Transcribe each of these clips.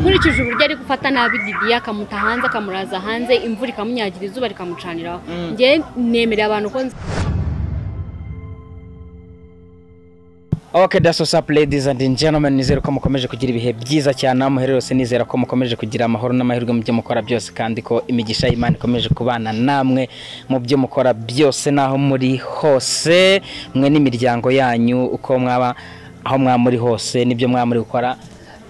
ukurikije uburyo ari gufata nabi Didier akamuta hanze akamuraza hanze imvura ikamunyagira izuba rikamucaniraho njye nemereye abantu ko nzi Okay, that's what's up ladies and gentlemen nizere ko mukomeje kugira ibihe byiza cyane aho muherereye hose nizera ko mukomeje kugira amahoro n'amahirwe mu byo mukora byose kandi ko imigisha y'Imana ikomeje kubana namwe mu byo mukora byose n'aho muri hose mwe n'imiryango yanyu uko mwaba aho mwaba muri hose nibyo mwaba muri gukora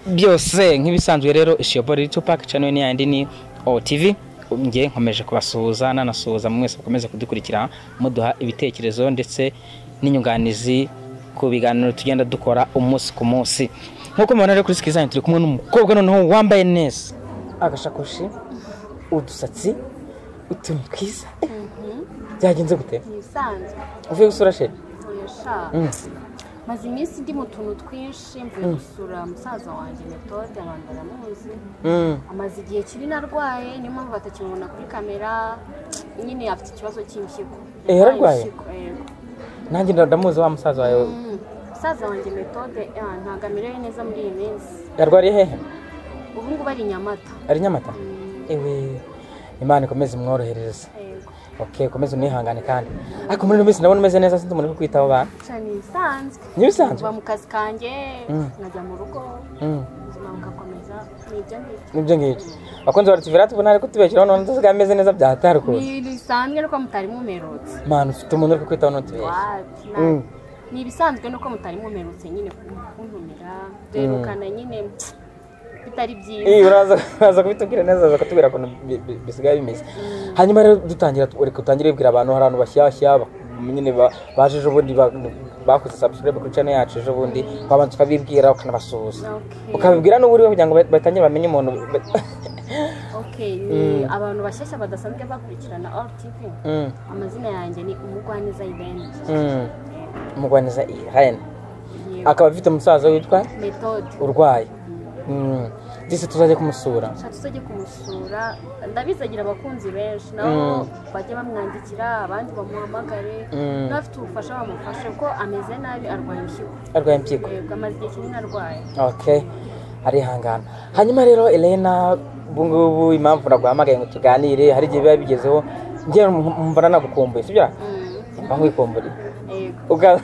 byose nk'ibisanzwe rero ishiyobori tupac channel ni yandi ni OTV njye nkomeje kubasuhuza nanasuhuza mu mwese mukomeze kudukurikira muduha ibitekerezo ndetse n'inyunganizi ku biganiro tugenda dukora umunsi ku munsi nk'uko mubona rero kuri sikizani turi kumwe n'umukobwa noneho wambaye neza agashakoshi udusatsi utuntu twiza byagenze gute ibisanzwe uvuye gusura sheri yashaka maze iminsi ndi mu tuntu twinshi mvuye gusura musaza wanjye metode abantu baramuzi amaze igihe kinini arwaye niyo mpamvu batakimubona kuri kamera nyine afite ikibazo cy'impyiko Eh, yararwaye? Impyiko, yego. nanjye ndamuzi wa musaza wawe Mm, musaza wanjye metode ah, ntabwo amerewe neza muri iyi minsi yarwariye hehe ubu ngubu ari i nyamata ari nyamata ewe imana ikomeze imworohereze yego ok ukomeze unihangane kandi ariko muri ino minsi ndabona umeze neza sinzi umuntu uri kwitaho ba cyane ibisanzwe n'ibisanzwe kuva mu kazi kanjye Mm. nkajya mu rugo Mm. ubuzima bugakomeza ni ibyo ngibyo nibyo ngibyo bakunze bara tuvera tubona ariko tubeshyiraho none utasigaye ameze neza byahatarukuye ni bisanzwe nuko mutari mumerutse mwana ufite umuntu uri kwitaho none tubeshya Wapi, na- Mm. ni ibisanzwe nuko mutari mumerutse nyine kuntumira duherukana nyine bitari byiza Iyi uraza uraza kubitubwira neza uraza kutubwira ukuntu bi- bi- bisigaye bimeze hanyuma rero dutangira tu- reka utangire wibwira abantu hari abantu bashyashya ba- nyine ba- baje ejo bundi ba- bakoze subscribe kuri channel yacu ejo bundi wabanza ukabibwira ukanabasuhuza Okay. ukabibwira n'uwo uriwe kugira ngo ba- batangire bamenye umuntu ba- okay ni abantu bashyashya badasanzwe bakurikirana all tv Mm, amazina yanjye ni umugwaneza ibeni mm. umugwaneza ihayene yewe akaba afite umusaza witwa metode urwaye Mm. ndetse tuzajya kumusura nshatse uzajye kumusura ndabizi agira abakunzi benshi nabo bajya bamwandikira abandi bamuhamagare Mm. n'abafite ubufasha bamufashe kuko ameze nabi arwaye impyiko arwaye impyiko yego amaze igihe kinini arwaye okay arihangana hanyuma rero elena ubu ngubu impamvu naguhamagaye ngo tuganire hari igihe biba bigezeho njyewe mbona nagukumbuye sibyo Mm, mba nkwikumbuye yego Uga-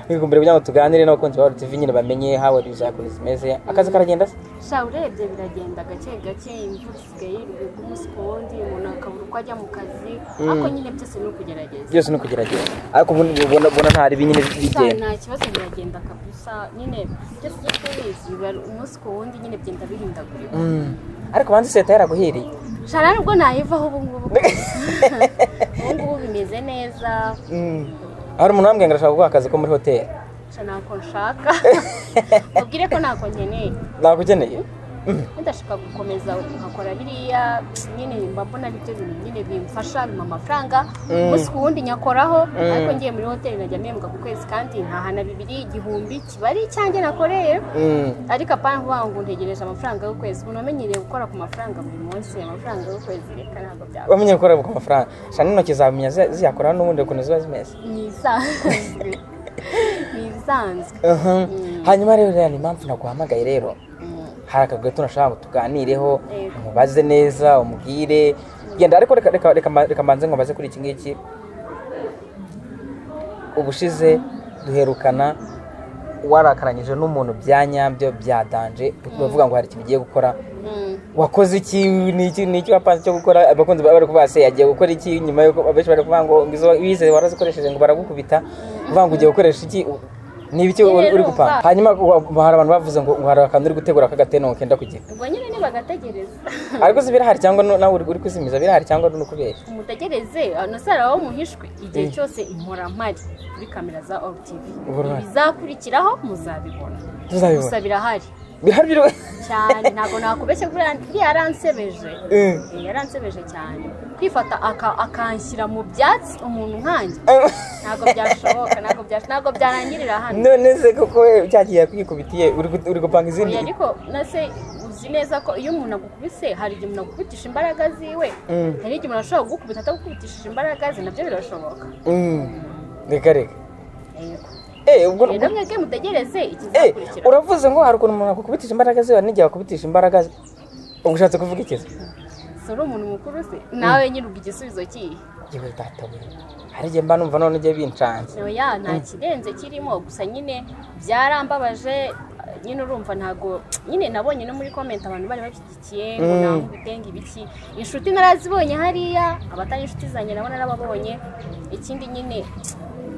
nkwikumbuye kugira ngo tuganire n'abakunzi ba tv nyine bamenye how are you zakuntu zimeze akazi karagenda se sha urebye biragenda gake gake imvura isigaye iri ku munsi ku wundi umuntu akabura uko ajya mu kazi ariko nyine byose ni ukugerageza byose ni ukugerageza ariko ubu ubona ubona nta ribi nyine Sha, bigenda nta kibazo biragenda kabisa nyine byose ibyo tubizi biba umunsi ku wundi nyine byenda bihindagurika Mm. ariko banze seta yaraguhiriye sha nta nubwo nayivaho ubu ngubu ubu ngubu bimeze neza Mm. hari umuntu wambwiye ngo arashaka guha akazi ko muri hoteli sha ntako nshaka mubwire ko ntako nkeneye nakugeneye ndashaka gukomeza nkakora biriya nyine mba mbona aribyo bintu nyine bimfasha bimpa amafaranga umunsi ku wundi nyakoraho ariko ngiye muri hoteli najya mpembwa ku kwezi kandi ntahana bibiri igihumbi kiba ari icyanjye nakoreye Mm. ariko apana vuba ngo ntegereje amafaranga y'ukwezi umuntu amenyereye gukora ku mafaranga buri munsi amafaranga y'ukwezi reka ntabwo byaba wamenye gukora ku mafaranga shana intoki zamenya zi- ziyakora n'ubundi ukuntu ziba zimeze ni ibisanzwe ni ibisanzwe Mhm. hanyuma rero rero ni impamvu naguhamagaye rero Mm. hari akagoye tunashaka ngo tuganireho Yego. umubaze neza umubwire genda ariko reka reka reka ma- reka mbanze ngo mbaze kuri iki ngiki ubushize duherukana warakaranyije n'umuntu bya nyabyo bya danje bavuga ngo hari ikintu ugiye gukora Mm. wakoze iki ni iki ni iki wapanze cyo gukora abakunzi bawe bari kuvuga se yagiye gukora iki nyuma yuko abenshi bari kuvuga ngo izo wize warazikoresheje ngo baragukubita uvuga ngo ugiye gukoresha iki u- ni ibiki Nyine uri uri urumva. gupanga hanyuma wa- hari abantu bavuze ngo ngo hari akantu uri gutegura k'agatente ngo kenda kugera ubwo nyine nibagategereza ariko si birahari cyangwa no- nawe uri uri kuzimiza birahari cyangwa ni ukubeshya umutegereze anasara aho muhishwe igihe Mm. cyose impora mpari kuri kamera za ol tv Ubona. ibizakurikiraho muzabibona gusa tuzabibona birahari bihari biriwe cyane ntabwo nakubeshye kuriya kuriya yaransebeje Mm. Eh, yaransebeje cyane kwifata aka- akanshyira mu byatsi umuntu nkanjye ntabwo byashoboka ntabwo byash- ntabwo byarangirira hano none se koko we cyagiye yakwikubitiye uri gu- uri gupanga Oya, izindi ariko nase uzi neza ko iyo umuntu agukubise hari igihe umuntu agukubitisha imbaraga ziwe Mm. hari igihe umuntu ashobora kugukubita atagukubitishije imbaraga ze nabyo birashoboka Mm. reka reka Yego. eh ubwo rero mwebwe mutegereze eh ikizakurikira uravuze ngo hari ukuntu umuntu akukubitisha imbaraga ziwe hari n'igihe akubitisha imbaraga ze ubwo ushatse kuvuga ikiza si uri umuntu mukuru se nawe nyirubwa igisubizo kihe yewe databuye hari igihe mba numva none igihe bincanze oya nta kirenze kirimo gusa nyine byarambabaje nyine urumva ntago nyine nabonye no muri komenti abantu bari bashyigikiye ngo Mm. ntabwo bitenge ibiki inshuti narazibonye hariya abatari inshuti zanjye nabo narababonye ikindi nyine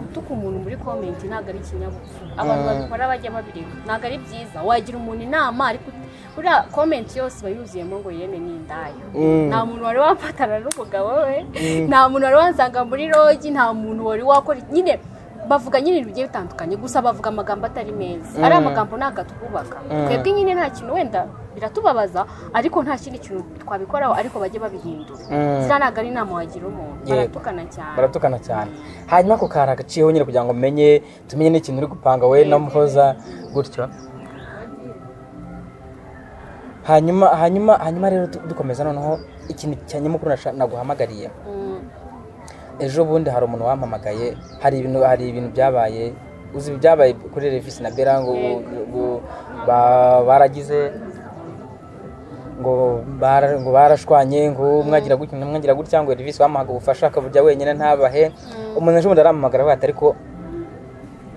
gutuka umuntu muri komenti ntabwo ari ikinyabupfura abantu Mm. babikora bajya babireba ntabwo ari byiza wagira umuntu inama ariko ut- buriya komenti yose iba yuzuyemo ngo yemwe ni indaya Mm. nta muntu wari wafatana n'umugabo we nta muntu wari wansanga muri rogi nta muntu wari wakora nyine bavuga nyine ibintu bigiye bitandukanye gusa bavuga amagambo atari meza ari Mm. amagambo ntabwo atwubaka Mm. twebwe nyine nta kintu wenda biratubabaza ariko nta kindi kintu twabikoraho ariko bajye babihindura Mm. ziriya ntabwo ari inama wagira umuntu Yego. baratukana cyane baratukana cyane hanyuma ako kari agaciyeho nyine kugira ngo umenye tumenye n'ikintu uri gupanga we na muhoza gutyo hanyuma hanyuma hanyuma rero du- dukomeza noneho ikintu cya nyamukuru nasha- naguhamagariye Mm. ejo bundi hari umuntu wampamagaye hari ibintu hari ibintu byabaye uzi ibyabaye kuri revisi na bera ngo ngo ba- baragize ngo bara- ngo barashwanye ngo mwagira gutya undi mwagira gutya ngo revisi wamuhaga ubufasha akabujya wenyine ntabahe umuntu ejo bundi arampamagara avuga ati ariko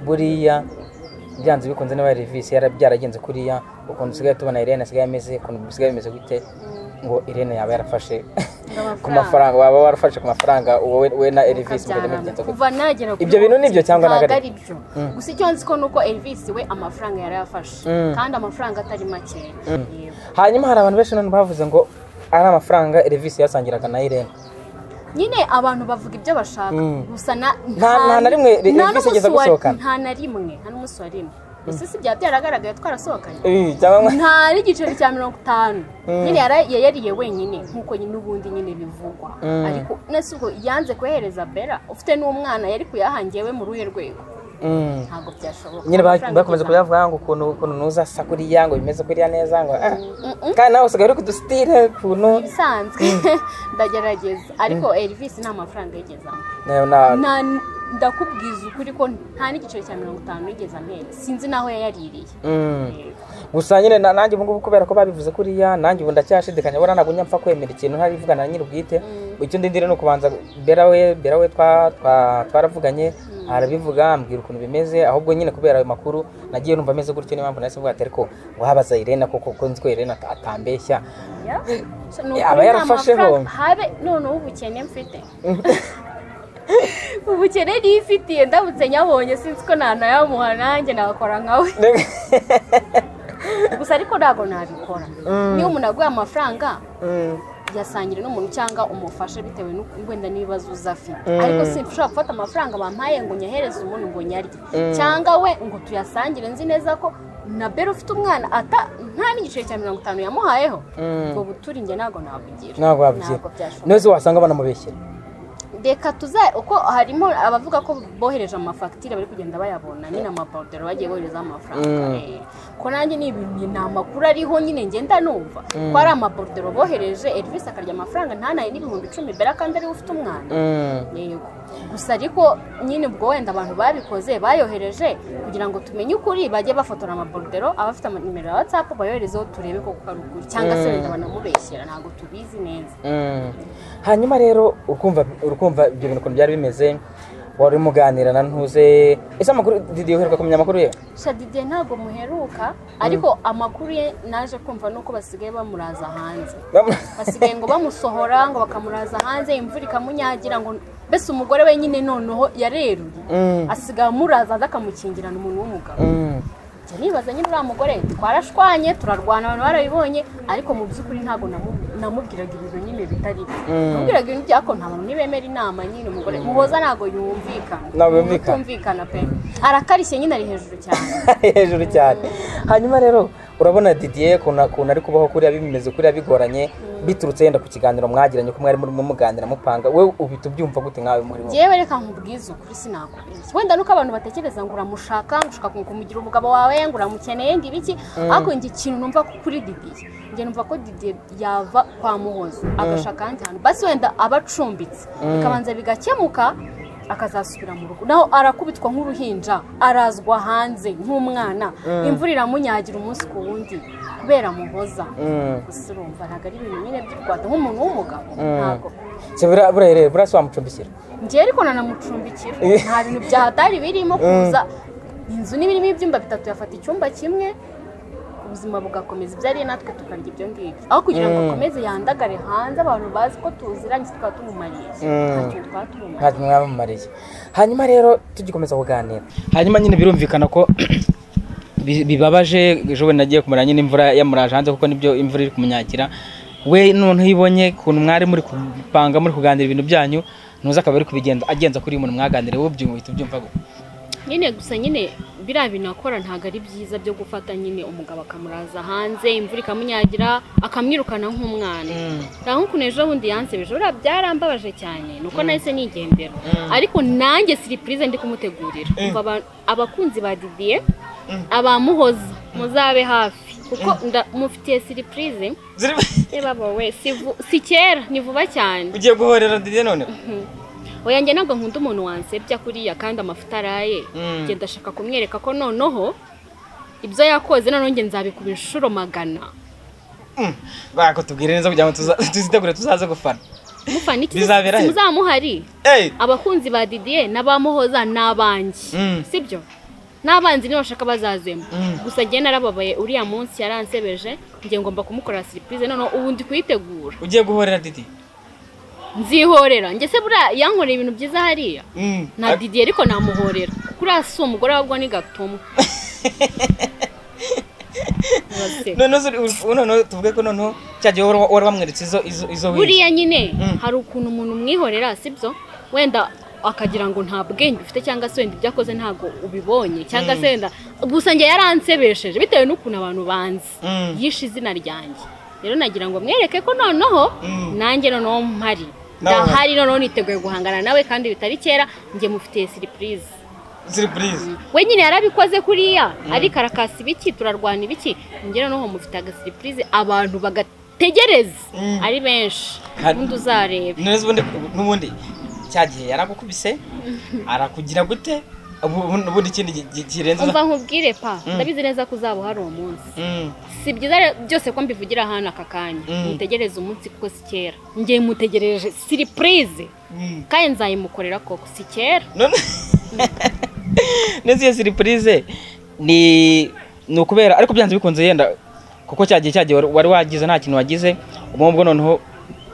buriya byanze bikunze niba revisi yara- byaragenze kuriya ukuntu usigaye tubona irene asigaye ameze ukuntu bisigaye bimeze gute ngo irene yaba yarafashe ku mafaranga waba warafashe ku mafaranga wowe we na Elvis mbere mugenzi kuva nagera Ibyo bintu ni ibyo cyangwa ntabwo ntabwo ari ari byo gusa icyo nzi ko ni uko elvis we amafaranga yari yafashe Mm. kandi amafaranga atari make Yego. hanyuma hari abantu benshi none bavuze ngo ari amafaranga Elvis yasangiraga na Irene nyine abantu bavuga ibyo bashaka Mm. gusa na Nta- nta na rimwe Elvis nta n'umunsi yigeze wa- gusohokana. nta na rimwe nta n'umunsi wa rimwe gusa si byaba byaragaragaye twarasohokanye Eh, cyangwa nta n'igiceri cya mirongo itanu Mm. nyine yara- yayariye wenyine nk'uko nyine ubundi nyine bivugwa Mm. ariko nasi ubwo yanze kuyahereza bera ufite n'umwana yari kuyahangiye we mu ruhe rwego Mm. ntabwo byashoboka nyine ba- Amafaranga bakomeza igeza- kuyavuga ngo ukuntu ukuntu nuza sa kuriya ngo bimeze kuriya neza ngo ah. Mm-mm. kandi nawe usigaye uri kudusitire ukuntu ibisanzwe ndagerageza ariko elvis nta mafaranga yigezamo nayo na- Na- ndakubwiza ukuri ko nta n'igiceri cya mirongo itanu yigeze amera sinzi n'aho yayaririye Mm. gusa nyine na- nanjye ubungubu kubera ko babivuze kuriya nanjye ubu ndacyashidikanya buriya ntabwo njya mpfa kwemera ikintu ntarivugana na nyir'ubwite icyo ndindira ni ukubanza bera we bera we twa- twa- twaravuganye arabivuga ambwira ukuntu bimeze ahubwo nyine kubera ayo makuru nagiye numva ameze gutyo niyo mpamvu nahise mvuga ati ariko wabaza irene koko ko nzi ko irene ata- atambeshya So, ni ukuri Aba nta yarafasheho. mafaranga- habe noneho ubukene mfite ubukene niyo ifitiye ndabutse nyabonye sinzi ko nanayamuha nanjye nagakora nkawe gusa ariko ntabwo nabikora niba umuntu aguha amafaranga Mm. yasangire n'umuntu cyangwa umufashe bitewe n'uko wenda n'ibibazo uza afite Mm. ariko sinshobora gufata amafaranga bampaye ngo nyahereze umuntu ngo nyarye cyangwa we ngo tuyasangire nzi neza ko na bere ufite umwana ata nta n'igiceri cya mirongo itanu yamuhayeho Mm. ubwo buturi njye ntabwo nabugira ntabwo wabigira byashoboka neza wasanga banamubeshyera reka tuza uko harimo abavuga ko bohereje amafagitire bari kugenda bayabona nyine amaborudero bagiye boherezaho amafaranga Mm. Eh, ko nanjye ni ibintu ni amakuru ariho nyine ngenda numva ko ari amaborudero bohereje elvis akarya amafaranga ntanaye n'ibihumbi icumi bera kandi ariwe ufite umwana Mm. yego gusa ariko nyine ubwo wenda abantu babikoze bayohereje kugira ngo tumenye ukuri bajye bafotora amaborudero abafite ama nimero ya watsapu bayoherezeho turebe koko ko ari ukuri cyangwa se wenda banamubeshyera ntabwo tubizi neza Mm. hanyuma rero ukumva urukumva ibyo bintu ukuntu byari bimeze wari umuganira na ntuze ese amakuru Didi uheruka kumenya amakuru ye shadide ntabwo muheruka ariko amakuru ye naje kumva nuko basigaye bamuraza hanze Bamu- basigaye ngo bamusohora ngo bakamuraza hanze imvura ikamunyagira ngo mbese umugore we nyine noneho yareruye Mm. asigaye amuraza hanze akamukingirana umuntu w'umugabo Mm. Njya nibaza nyine uriya mugore twarashwanye turarwana abantu barabibonye ariko mu by'ukuri ntabwo namu- namubwiraga ibintu nyine bitari byo Mm. namubwiraga ibintu byako nta bantu ntibemera inama nyine umugore muhoza ntabwo yumvikana Ntabwo yumvikana. Utumvikana pe arakarishye nyine ari hejuru cyane hejuru cyane hanyuma rero urabona didiye ukuntu ukuntu ari kubaho kuriya bimeze kuriya bigoranye biturutse yenda ku kiganiro mwagiranye ko mwari murimo muganira mupanga we uhita ubyumva gute nkawe muri wowe njyewe reka nkubwize ukuri sinakubeshya wenda nuko abantu batekereza ngo uramushaka ngo ushaka kumugira umugabo wawe ngo uramukeneye ngo ibiki ariko njye ikintu numva ko kuri didiye njye numva ko didiye yava kwa muhozo agashaka ahandi hantu basi wenda aba acumbitse bikabanza bigakemuka akazasubira mu rugo naho arakubitwa nk'uruhinja arazwa hanze nk'umwana imvura iramunyagira umunsi ku wundi kubera muhoza gusa urumva ntabwo ari ibintu nyine by'u rwanda nk'umuntu w'umugabo ntabwo Se buriya buriya rero buriya si wamucumbikira njyewe ariko nanamucumbikira nta bintu byahatari birimo kuza inzu niba irimo ibyumba bitatu yafata icyumba kimwe ubuzima bugakomeza ibyo ariye natwe tukarya ibyo ngibyo aho kugira ngo akomeze yandagare hanze abantu bazi ko tuziranye tukaba tumumariye nta kintu twaba tumumariye ntabwo mwabamariye hanyuma rero tugikomeza kuganira hanyuma nyine birumvikana ko bi- bibabaje ejo bundi nagiye kumara nyine imvura yamuraje hanze kuko nibyo imvura iri kumunyagira we noneho ibonye ukuntu mwari muri kupanga muri kuganira ibintu byanyu ntuzi akaba ari kubigenza agenza kuri uyu muntu mwaganiriye wowe ubyumva uhita ubyumva gutya nyine gusa nyine biriya bintu akora ntabwo ari byiza byo gufata nyine umugabo akamuraza hanze imvura ikamunyagira akamwirukana nk'umwana nta nk'ukuntu ejo bundi yansebeje buriya byarambabaje cyane ni uko nahise nigendera ariko nanjye siripurize ndi kumutegurira Umva aba- abakunzi ba didiye abamuhoza muzabe hafi kuko nda- mufitiye siripurize reba wowe si vu- si kera ni vuba cyane ugiye guhorera dide none oya njye ntabwo nkunda umuntu wansebya kuriya kandi amafuta araye Mm. njye ndashaka kumwereka ko noneho ibyo yakoze noneho njye nzabikuba inshuro magana bako tubwire neza kugira ngo tuza- tuzitegure tuzaze gufana mufana iki Bizabera he? muzamuhari eyi abakunzi ba didiye n'abamuhoza ni abanjye Mm. sibyo n'abanzi niba bashaka bazazemo Mm. gusa njye narababaye uriya munsi yaransebeje njye ngomba kumukorera siripurize noneho ubu ndi kuyitegura ugiye guhorera didi nzihorera njye se buriya yankoreye ibintu byiza hariya nta didiye ariko namuhorera kuko uriya si umugore wabwo ni gatumwa Uraseka. noneho uri- uri- noneho tuvuge ko noneho cya gihe wari wari wamweretse izo izo izo wiyise. buriya nyine Mm. hari ukuntu umuntu umwihorera sibyo wenda akagira ngo nta bwenge ufite cyangwa se wenda ibyo akoze ntabwo ubibonye cyangwa se wenda gusa njye yaransebesheje bitewe n'ukuntu abantu banzi Mm. yishe izina ryanjye rero nagira ngo mwereke ko noneho Mm. nanjye noneho mpari Nawe uhari. ndahari noneho niteguye guhangana nawe kandi bitari kera njye mufitiye siripurize Surprise. we nyine yarabikoze kuriya ariko arakasa ibiki turarwana ibiki ngera noneho mufite agasiripurize abantu bagategereza Mm. ari benshi Hari- ubundi uzareba neza ubundi n'ubundi cya gihe yaragukubise arakugira gute ubu- ubu- ubundi ikindi gi- gi- kirenze umva nkubwire pa Mm. ndabizi neza ko uzaba uhari uwo munsi Mm, si byiza rero byose ko mbivugira ahantu aka kanya Mm. mutegereze umunsi kuko si kera ngiye mutegereje siripurize mm. kandi nzayimukorera koko si kera none neza iyo siripurize ni ni ukubera ariko byanze bikunze yenda kuko cya gihe cya gihe wari- wari wagize nta kintu wagize ubwo noneho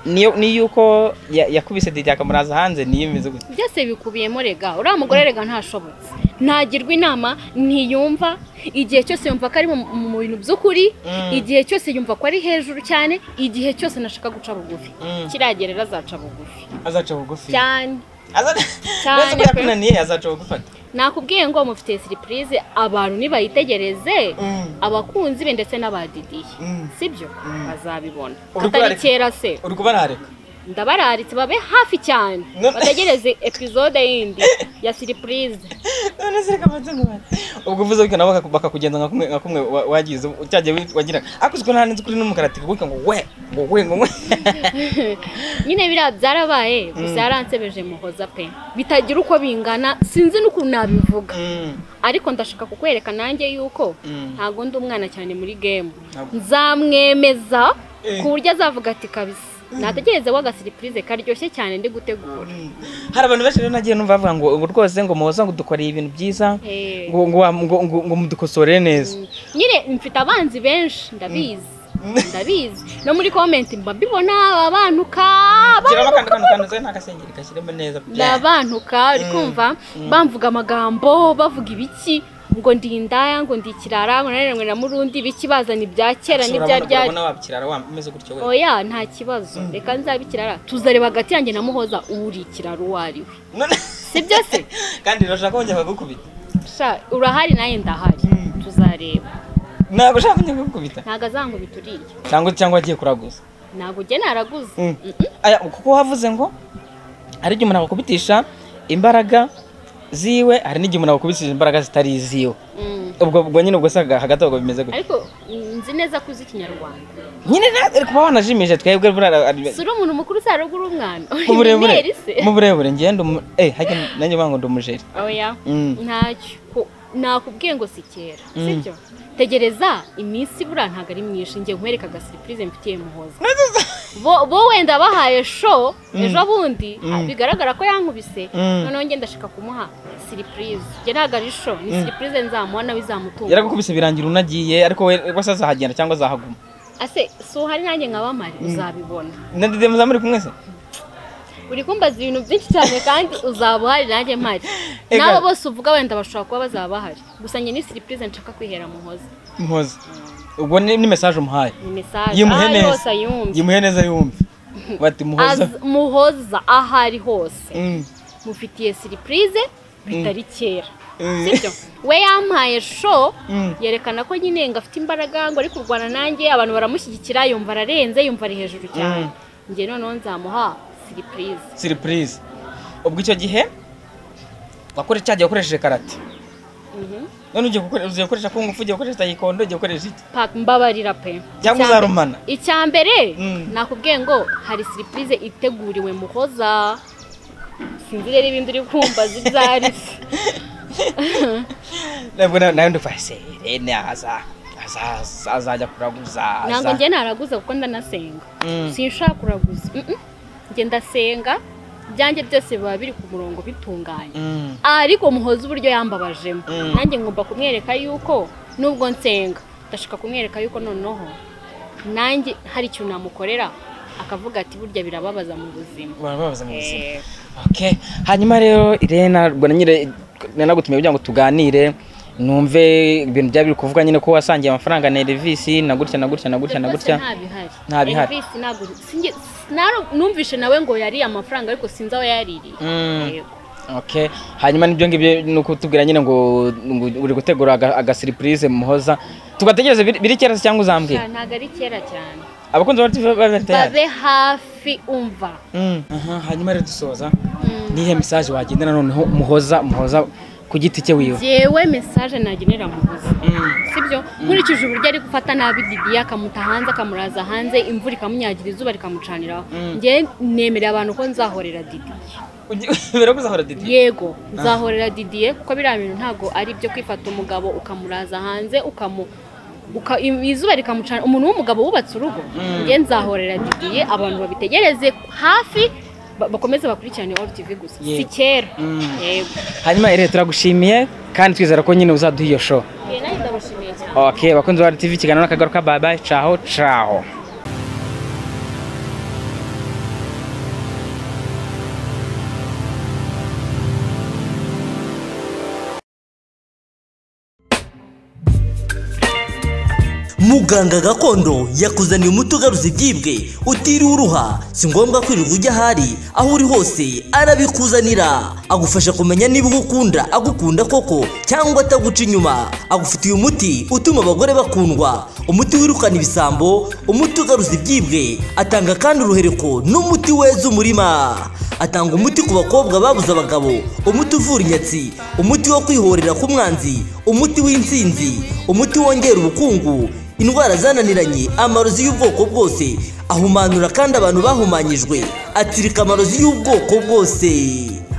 niyo niyuko ya- yakubise didi akamuraza hanze niyo imeze gutya byose bikubiyemo rega uriya mugore rega ntashobotse ntagirwa inama ntiyumva igihe cyose yumva ko ari mu- mu bintu by'ukuri Mm. igihe cyose yumva ko ari hejuru cyane igihe cyose nashaka guca bugufi Mm. kiriya gihe rero azaca bugufi azaca bugufi cyane Aza- Cyane Neza ko pe. yakunaniye azaca bugufata nakubwiye ngo mufite siripurize abantu nibayitegereze Mm. abakunzi be ndetse n'abadidiye Mm. sibyo bazabibona Uri katari kubareka? kera se uri kubarareka ndabararitse babe hafi cyane No. bategereze epizode yindi ya siripurize none se reka mbanze nkubare. ubwo uvuze gutyo nabo bakaku- bakakugenza nka kumwe nka kumwe wa- wagize cyagiye wagiraga ariko uzi ko nta n'inzi kuri n'umukara ati kuguka ngo we ngo we ngo we nyine biriya byarabaye gusa yaransebeje muhoza pe bitagira uko bingana sinzi n'ukuntu nabivuga Mm, ariko ndashaka kukwereka nanjye yuko Mm. ntabwo ndi umwana cyane muri gemu Ntabwo. nzamwemeza Eh. ku buryo azavuga ati kabisa nategereze wa agasiripurize karyoshye cyane ndi gutegura mm. hari abantu benshi rero nagiye numva bavuga ngo ubu rwose ngo muhoza ngo dukoreye ibintu byiza Eh. ngo ngo wa- ngo- ngo- ngo mudukosorere neza nyine mfite abanzi benshi ndabizi ndabizi no muri komenti mba mbibona babanuka gira akantu kantu kantu nta ntakasengeri gashyiremo neza ni abantu uri kumva bamvuga amagambo bavuga ibiki ngo ndi indaya ngo ndi ikirara ngo nanone ngo na murundi ibiki bazana ibya kera n'ibya ryari urabona wabikirara wa- umeze gutyo we oya nta kibazo reka nzabe ikirara tuzareba hagati yanjye na muhoza uri ikirara uwo ari we None- sibyo se kandi urashaka kongera bakagukubita Sha, urahari nawe ndahari Mm. tuzareba ntabwo ushaka kongera bakagukubita ntago azangubita uriya cyangwa cyangwa agiye kuraguza ntabwo ugena naraguze Mm. Aya, kuko wavuze ngo hari igihe umuntu akubitisha imbaraga ziwe hari n'igihe umuntu akubitisha imbaraga zitari iziwe Mm. ubwo ubwo nyine ubwo se hagati aho ubwo bimeze gutya ariko nzi neza ko uzi ikinyarwanda nyine na- ari kuba wanajimije twebwe buriya ari- si uri umuntu mukuru si haruguru umwana uri mu burebure injeniyeri se mu burebure ngenda umu eh hajya nanjye bango ndi umujeri oya Mm. ntacyo ko- nakubwiye ngo si kera sibyo tegereza iminsi buriya ntabwo ari myinshi ngiye nkwereka agasiripurize mfitiye muhoza bo bo wenda bahaye sho ejo bundi ah, bigaragara ko yankubise Mm. noneho ngenda ndashaka kumuha siripurize njye ntabwo ari sho ni siripurize nzamuha nawe izamutunga yaragukubise birangira unagiye ariko we rwose azahagenda cyangwa azahaguma ase si uhari nanjye nkaba mpari uzabibona ndetse muza muri kumwe se uri kumbaza ibintu byinshi cyane kandi uzaba uhari nanjye mpari Ega. n'abo bose uvuga wenda bashobora kuba bazaba bahari gusa njye ni siripurize nshaka kwihera muhoza mpoza ubwo ni ni mesaje umuhaye ni mesaje aho yimuhe ari hose neza ayumve yimuhe neza yumve bati muhoza Az- muhoza aho ari hose Mm, mufitiye siripurize bitari kera Mm. sibyo we yampaye sho Mm. yerekana ko nyine ngo afite imbaraga ngo ari kurwana nanjye abantu baramushyigikira yumva ararenze yumva ari hejuru cyane njye noneho nzamuha siripurize surprise ubwo icyo gihe wakore cyagiye ukoresheje karate none ugiye gukore- ugiye gukoresha kungufu ugiye gukoresha tayikondo ugiye gukoresha iki Pa- mbabarira pe Cyangwa Icya mbere- uzarumana. icya mbere Mm. nakubwiye ngo hari siripurize iteguriwe muhoza sinzi rero ibindi uri kumbaza ibyo ari byo nabwo na- nawe ndumva serene aza aza- aza- azajya kuraguza ntabwo aza- njye naraguza kuko ndanasenga Mm. sinshaka kuraguza Mm-mm. njye ndasenga ibyanjye byose biba biri ku murongo bitunganye Mm, ariko muhoza uburyo yambabajemo Mm. nanjye ngomba kumwereka yuko nubwo nsenga ndashaka kumwereka yuko noneho nanjye hari ikintu namukorera akavuga ati burya birababaza mu buzima barababaza mu buzima Eh, Okay. hanyuma rero irena ubwo na nyine nanagutumiye kugira ngo tuganire numve ibintu byaba biri kuvuga nyine ko wasangiye amafaranga na Elvis na gutya na gutya na gutya na rwose gutya nta bihari Nta bihari. Elvis ntabwo sinjye- naro- numvishe nawe ngo yari amafaranga ariko sinzi aho yaririye Mm. Yego. Okay. hanyuma n'ibyo ngibyo ni ukutubwira nyine ngo ngo uri gutegura aga- agasiripurize muhoza tugategereze biri- biri kera se cyangwa uzambwiye Sha, ntabwo ari kera cyane abakunzi ba RTV bari tayari babe hafi umva Mm. Aha, hanyuma rero dusoza Mm. nihe message wagendera noneho muhoza muhoza ku giti cye wiwe njyewe mesaje nagenera muhoza Mm. sibyo nkurikije uburyo ari gufata nabi didiya akamuta hanze akamuraza hanze imvura ikamunyagira izuba rikamucaniraho njye nemerera abantu ko nzahorera didiye Ugi- birakuzahora didi yego nzahorera didiye kuko biriya bintu ntabwo ari ibyo kwifata umugabo ukamuraza hanze ukamu uka- im- izuba rikamucana umuntu w'umugabo wubatse urugo njye nzahorera didiye abantu babitegereze hafi ba- bakomeze bakurikirane all tv gusa si Yego. kera Mm. yego hanyuma rero turagushimiye kandi twizera ko nyine uzaduha iyo show Njye nanjye ndabashimiye cyane ok bakunzi ba RTV ikiganiro n'akagaruka bye bye caho caho muganga gakondo yakuzaniye umuti ugaruza ibyibwe utiriwe uruha si ngombwa kwirirwa ujya ahari aho uri hose arabikuzanira agufasha kumenya niba uwo ukunda agukunda koko cyangwa ataguca inyuma agufitiye umuti utuma abagore bakundwa umuti wirukana ibisambo umuti ugaruza ibyibwe atanga kandi uruhereko n'umuti weza umurima atanga umuti ku bakobwa babuze abagabo umuti uvura inyatsi umuti wo kwihorera k'umwanzi umuti w'intsinzi umuti wongera ubukungu indwara zananiranye amarozi y'ubwoko bwose ahumanura kandi abantu bahumanyijwe atsirika amarozi y'ubwoko bwose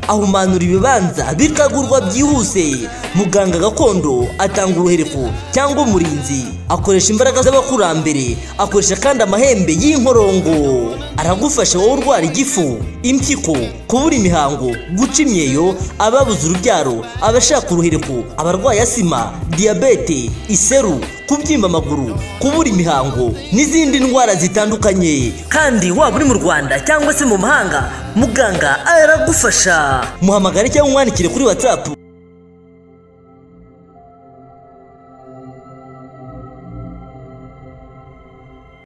ahumanura ibibanza bikagurwa byihuse muganga gakondo atanga uruhereko cyangwa umurinzi akoresha imbaraga z'abakurambere akoresha kandi amahembe y'inkorongo aragufasha wowe urwara igifu impyiko kubura imihango guca imyeyo ababuze urubyaro abashaka uruhereko abarwaye asima diyabete iseru kubyimba amaguru kubura imihango n'izindi ndwara zitandukanye kandi waba uri mu rwanda cyangwa se mu mahanga muganga aragufasha muhamagare cyangwa umwandikire kuri watsapu